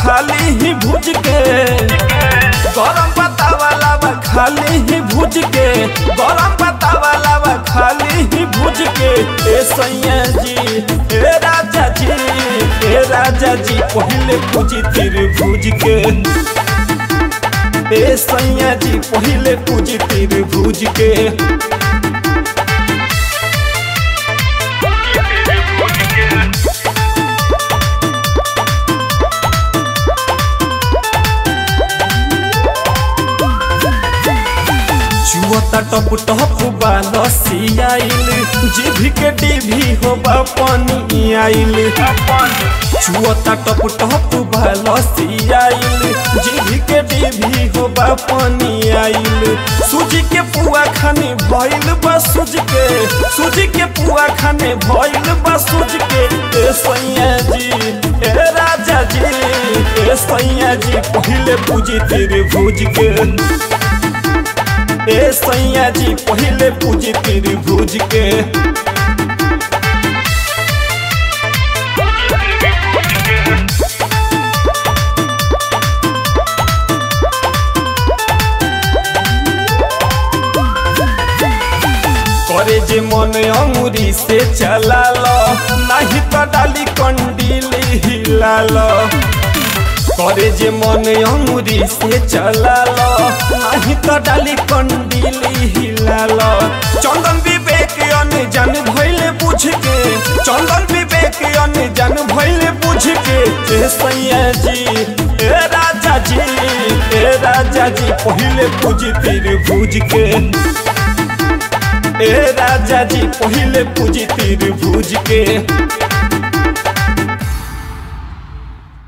खाली ही भुज के गरम पत्ता वाला बा खाली ही भुज के गरम पत्ता वाला बा खाली ही भुज के ए सैया जी ए राजा जी ए राजा जी पहले पूजी तिर भुज के ए सैया जी पहले पूजी तिर भुज के चुअता टप टप बालसी आइल जीभी के डीभी हो पानी आइल चुअता टप टप बालसी आइल जीभी के डीभी हो पानी आइल सूजी के पुआ खाने भइल बा सूज के सूजी के पुआ खाने भइल बा सूज के ए सैया जी ए राजा जी ए सैया जी पहले पूजी तेरे भूज के ए सैया जी पहले पूजी तेरी भूज के करे जे मन अंगुरी से चला लो नहीं तो डाली कंडील हिला लो करे जे मन अंगुरी से चला लो नहीं तो डाली कंडील हिला लो चंदन विवेक अनजान भइले बुझ के चंदन विवेक अनजान भइले बुझ के ए सैया जी ए राजा जी ए राजा जी पहले पूजी तिर भूज के ए राजा जी पहले पूजी तिर भूज के